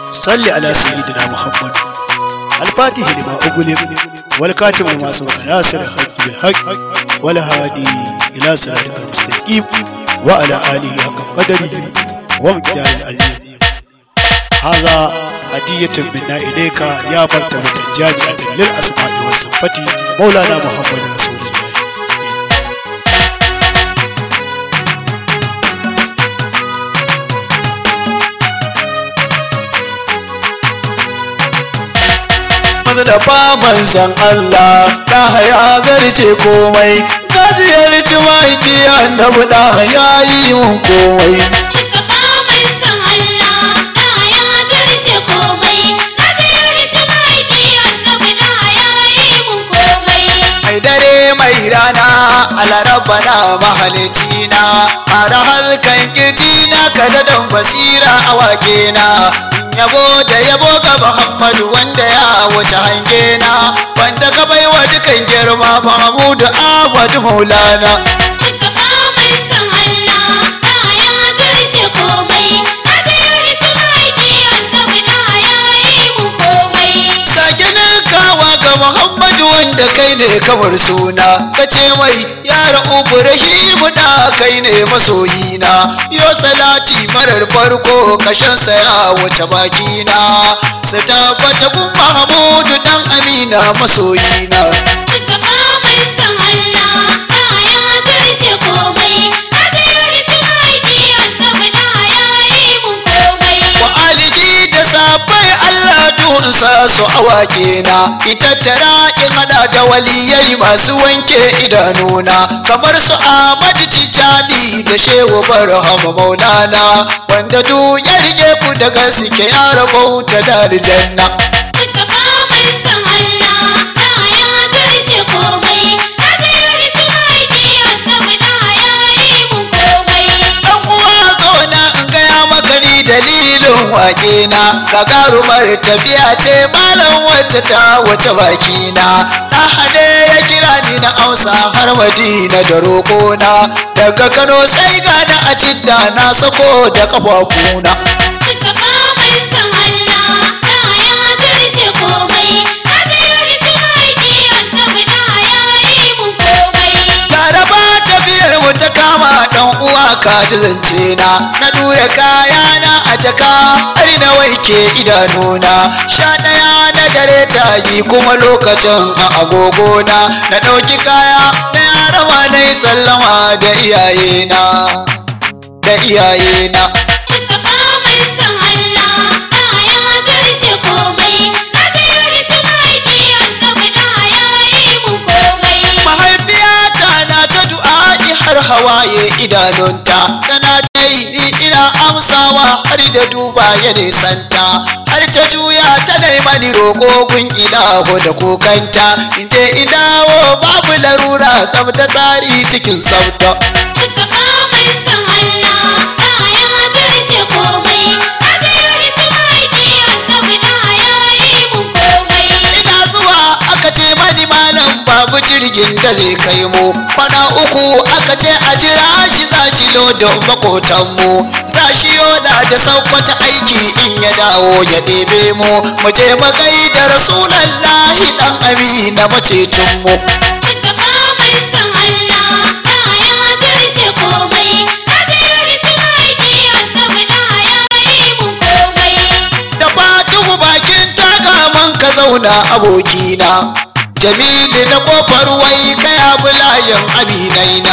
salli ala sayyidina muhammad الفاتح لما أغلق والكاتب لما سبق ناصر الحق بالحق والهادي إلى صراطك المستقيم وعلى آله حق قدره ومقدار العظيم هذا هدية منا إليك يا مرتبة جامعة للأسماء والصفات مولانا محمد رسول الله da faman san Allah da haya zarce komai ka ziyarci mahaifi annabi da haya yi mun komai Mustapha mai san Allah da ya zarce komai na ziyarci mahaifi annabi da ya yi mun komai mai dare mai rana alaraba na mahalici na fara halkan kirji na kada dan basira a wake na yabo da yabo ga Muhammadu wanda ya wuce hange na wanda ka baiwa dukan girma Mahmudu Ahmad Maulana Mustapha mai san Allah da ya zarce komai na ziyarci mahaifi annabi da ya yi mun komai sake ninkawa ga Muhammadu wanda kai ne kamar suna ka ce mai ya ra'ubu rahimu da kai ne masoyina yo salati marar farko kashansa ya wuce bakina su tabbata kun Mahmudu dan Amina masoyina Mustapha mai san Allah da ya zarce komai na ziyarci mahaifi annabi da ya yi mun komai wa aliji da sabai Allah dunsa su awake na ita tara in hada da waliyai masu wanke idanuna kamar su Ahmad Tijani da Shehu Barhama Maulana wanda duk ya rike ku da gaske ya rabauta da aljanna Mustapha mai san Allah da ya zarce komai na ziyarci mahaifi annabi da ya yi mun komai dan uwa zauna in gaya maka ni dalilin wake na gagarumar tafiya ce malam wacce ta wace baki na na hade ya kira ni na amsa har madina da roƙona daga kano sai gana a jidda na sako da kafafuna Mustapha mai san Allah da ya zarce komai na ziyarci mahaifi annabi da ya yi mun komai laraba tafiyar mu ta kama dan uwa ka ji zance na na dura kaya na a jaka har na waike idanuna sha ɗaya na dare ta yi kuma lokacin a agogona na ɗauki kaya na yarawa na yi sallama da iyayena da iyayena Mustapha mai san Allah da ya zarce komai na ziyarci mahaifi annabi da ya yi mun komai mahaifiyata na ta du'a'i har hawaye idanunta tana dai ni ina amsawa har da duba ya nisanta har ta juya ta mani roƙo gun idaho da kokanta in je idawo babu larura tsab da tsari cikin tsabta Mustapha mai san Allah da ya zarce komai na ziyarci mahaifi annabi da ya yi mun komai ina zuwa aka ce mani malam babu jirgin da zai kai mu kwana uku aka ce a jira shi za shi lodin makotanmu za shi yoda da saukwata aiki in ya dawo ya ɗebe mu mu je mu da rasulallahi dan amina macecinmu Mustapha mai san Allah da ya zarce komai na ziyarci mahaifi annabi da ya yi mun komai da fatuhu bakin tagaman ka zauna abokina jamilu na kofar wai kaya bulayen abinaina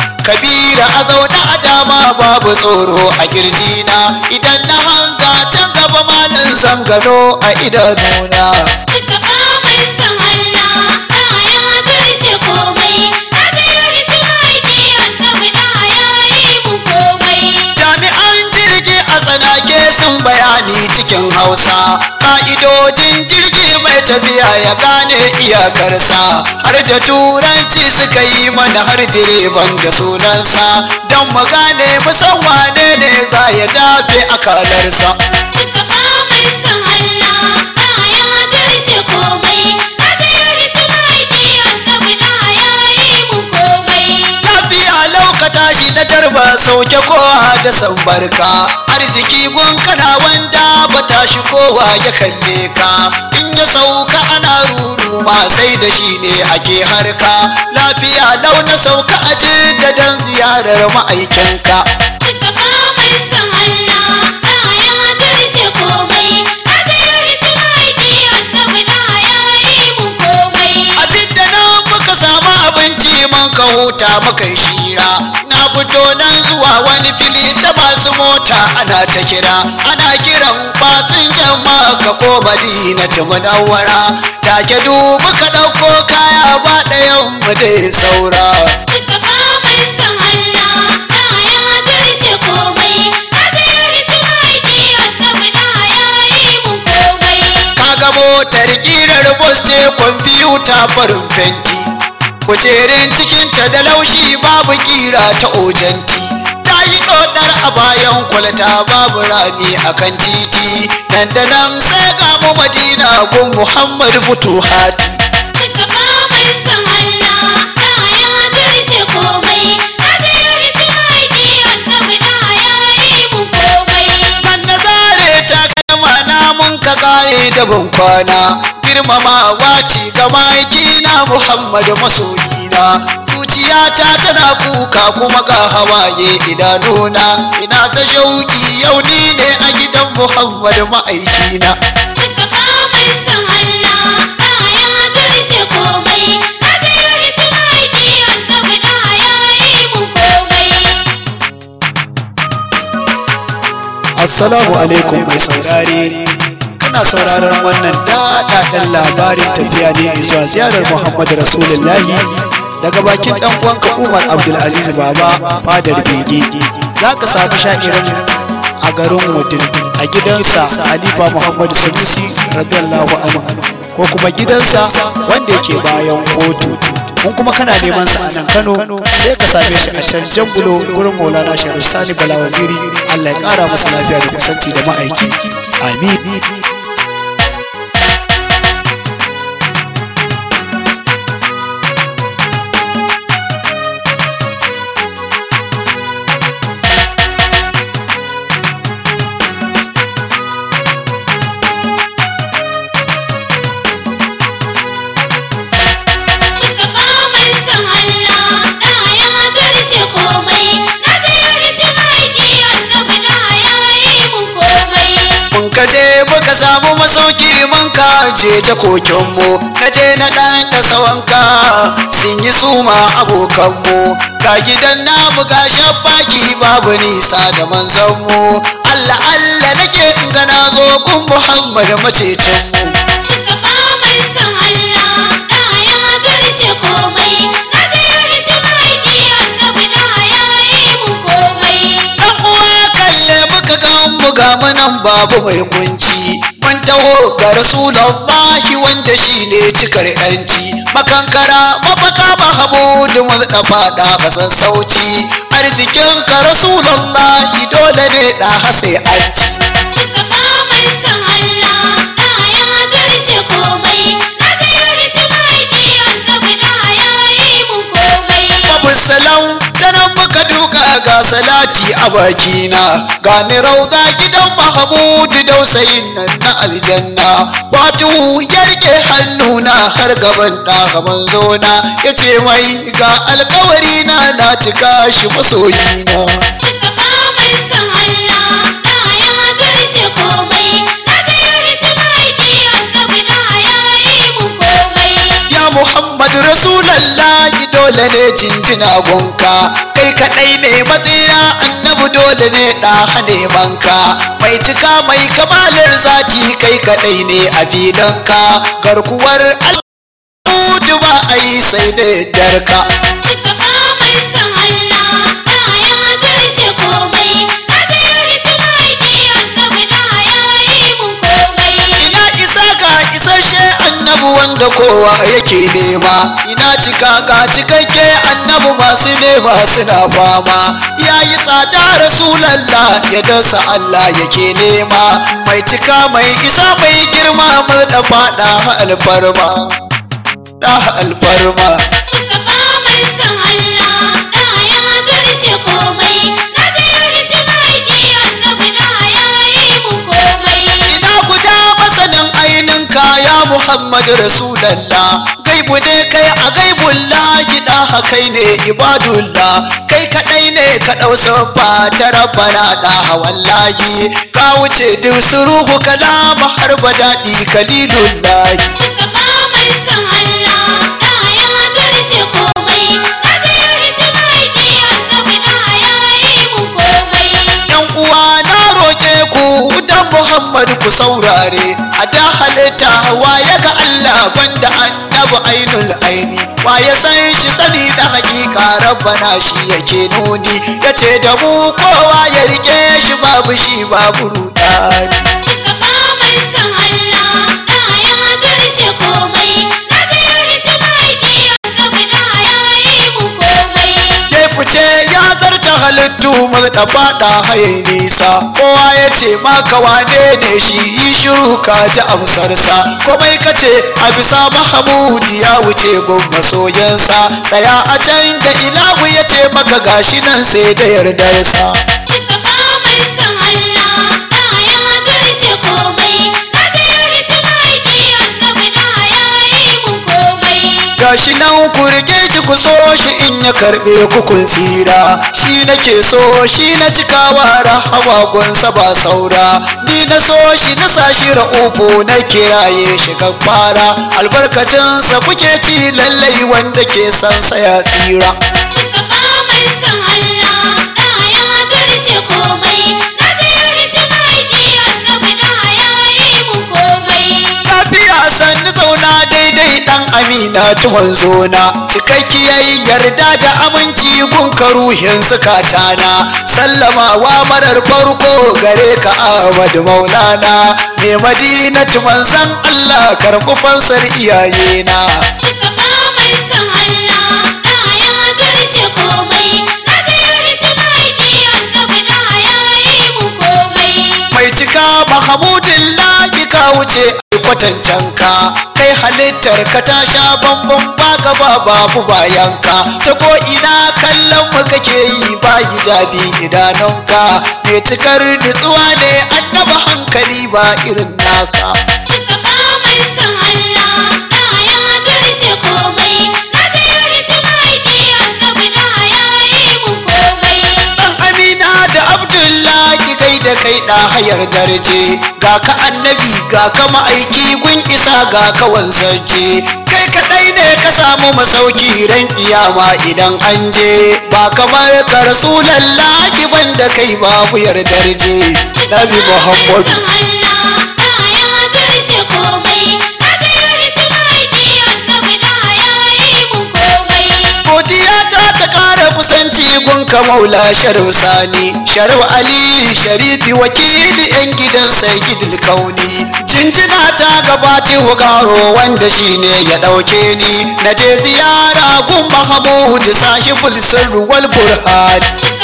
kabira a zaune a dama babu tsoro a kirjina idan na hanga can gaba malan zangano a idanuna Mustapha mai san Allah da ya zarce komai na ziyarci mahaifi annabi da ya yi mun komai jami'an jirgi a tsanake sun bayani cikin hausa ka'idojin jirgi mai tafiya ya gane iyakarsa har da turanci suka yi mana har direban da sunansa don mu gane musan wane ne za ya dafe akalarsa Mustapha mai san Allah da ya zarce komai na ziyarci mahaifi annabi da ya yi mun komai lafiya laukata shi na jarba sauke kowa da san barka arziki gun kana wanda ba tashi kowa ya kalle ka in ya sauka ana ruru ma sai da shi ne ake harka lafiya lau na sauka aje da dan ziyarar ma'aikinka Mustapha manzon Allah da ya zarce komai na ziyarci mahaifi annabi da ya yi mun komai a jidda nan muka samu abinci mun ka huta muka yi shira na fito nan zuwa wani fili sa masu mota ana ta kira ana kiran fasinjan maka ko madina ta munawwara take dubu ka ɗauko kaya ba ɗayan mu dai saura Mustapha manzon Allah da ya zarce komai na ziyarci mahaifi annabi da ya yi mun komai kaga motar kirar bus ce kwamfuta farin fenti kujerin cikinta da laushi babu kira ta ojanti ta yi ɗodar a bayan kwalta babu rami a kan titi nan da nan sai ga mu madina gun muhammad butuhati Mustapha manzon Allah da ya zarce komai na ziyarci mahaifi annabi da ya yi mun komai kan na zare ta kalma na mun ka kare da ban kwana girmamawa ci ga na muhammad masoyina zuciyata tana kuka kuma ga hawaye idanuna ina ta shauki yau ni ne a gidan muhammad ma'aikina Mustapha manzon Allah da ya zarce komai na ziyarci mahaifi annabi da ya yi mun komai Assalamu alaikum mai saurare kana sauraron wannan daɗaɗɗen labarin tafiya ne zuwa ziyarar Muhammadu Rasulullahi daga bakin ɗan uwanka Umar Abdulaziz Baba fadar Bege za ka samu sha'irin a garin Mutum a gidansa Halifa Muhammadu Sanusi radiyallahu anhu ko kuma gidansa wanda yake bayan kotu kun kuma kana neman sa a nan Kano sai ka same shi a can Jangulo gurin Maulana Sharif Sani Bala Waziri Allah ya kara masa lafiya da kusanci da ma'aiki amin Mustapha manzon Allah da ya zarce komai na ziyarci mahaifi annabi da ya yi mun komai mun ka je muka samu masauki mun ka je jakokinmu na je na ɗan da sawanka sun yi suma abokanmu ga gidan namu ga shabbaki babu nisa da manzanmu Allah Allah nake in ga na zo gun Muhammad macecinmu Mustapha manzon Allah da ya zarce komai na ziyarci mahaifi annabi da ya yi mun komai Dan uwa kalle muka ga mu ga manan babu mai kunci mun taho ga Rasulullahi wanda shine cikar yanci makankara mafaka mahamudu mu da fada kasan sauci arzikin ka Rasulullahi dole ne da hase anci Mustapha manzon Allah da ya zarce komai na ziyarci mahaifi annabi da ya yi mun komai babu salam tanan muka duka ga salati a bakina ga ni rauda gidan mahamudu dausayin nan na aljanna fatu ya rike hannuna har gaban ɗa manzona ya ce mai ga alkawari na na cika shi masoyina Mustapha manzon Allah da ya zarce komai na ziyarci mahaifi annabi da ya yi mun komai ya muhammad rasulallahi dole ne jinjina gonka kai kadai ne matsaya annabi dole ne da nemanka mai cika mai kamalar zati kai kadai ne a filanka garkuwar al'udu ba a yi sai da darka Mustapha manzon Allah da ya zarce komai na ziyarci mahaifi annabi da ya yi mun komai ina isa ga isasshe annabi wanda kowa yake nema ina cika ga cikakke annabi masu nema suna fama ya yi tsada rasulallah ya dasa Allah yake nema mai cika mai isa mai girma mai da fada alfarma da alfarma Mustapha manzon Allah da ya zarce komai na ziyarci mahaifi annabi da ya yi mun komai muhammad rasulallah gaibu ne kai a gaibun lahi da kai ne ibadullah kai kadai ne ka dau sabba ta rabbana da wallahi ka wuce duk suruhu kalama har badadi kalilullahi Mustapha manzon Allah da ya zarce komai na ziyarci maiki annabi da ya yi mu komai yan uwa na roƙe ku dan Muhammad ku saurare a da halitta waye ga Allah banda annabi ainul aini waye san shi sani da hakika rabbana shi yake nuni yace da mu kowa ya rike shi babu shi babu rudani Mustapha manzon Allah da ya zarce komai na ziyarci maiki annabi da ya yi mu komai ya fice ya zarta halittu ta fada haye nisa kowa ya ce maka wane ne shi yi shiru ka ji amsarsa komai ka ce a bisa mahamudi ya wuce gun masoyansa tsaya a can da ilahu ya ce maka gashi nan sai da yardarsa Mustapha manzon Allah da ya zarce komai na ziyarci maiki annabi da ya yi mu komai gashi nan ku rike shi ku so shi in ya karbe ku kun tsira shi nake so shi na cikawa rahama gunsa ba saura ni na so shi na sa shi ra'ufu na kiraye shi fara albarkacinsa kuke ci lallai wanda ke san sa ya tsira Mustapha manzon Allah da ya zarce komai na ziyarci maiki annabi da ya yi mu komai lafiya sannu zauna daidai dan amina tuwon zona cikakkiyar yarda da aminci gunka ruhin zukatana sallamawa marar farko gare ka ahmad maulana ne madinatu manzan allah karɓi fansar iyayena Mustapha manzon Allah da ya zarce komai na ziyarci maiki annabi da ya yi mu komai mai cika mahamudin laki ka wuce kwatancan ka kai halittar ka ta sha bambam ba gaba babu bayan ka ta ko ina kallon mu kake yi ba hijabi idanunka mai cikar nutsuwa ne annaba hankali ba irin naka Mustapha manzon Allah da ya zarce komai na ziyarci maiki annabi da ya yi mu komai dan amina da abdullahi kai da kai da hayar darje ga ka annabi ga ka ma'aiki gun isa ga ka wanzance kai kadai ne ka samu masauki ran kiyama idan an je ba kamar ka rasulallahi banda kai babu yardar je nabi muhammadu Manzon Allah da ya zarce komai na ziyarci maiki annabi da ya yi mu komai godiya ta ta kara kusanci gunka maula sharif sani sharif ali sharifi wakili yan gidan sayyidul kauni jinjina ta gabati hugaro wanda shine ya dauke ni na je ziyara gun mahamud sahibul sirri wal burhan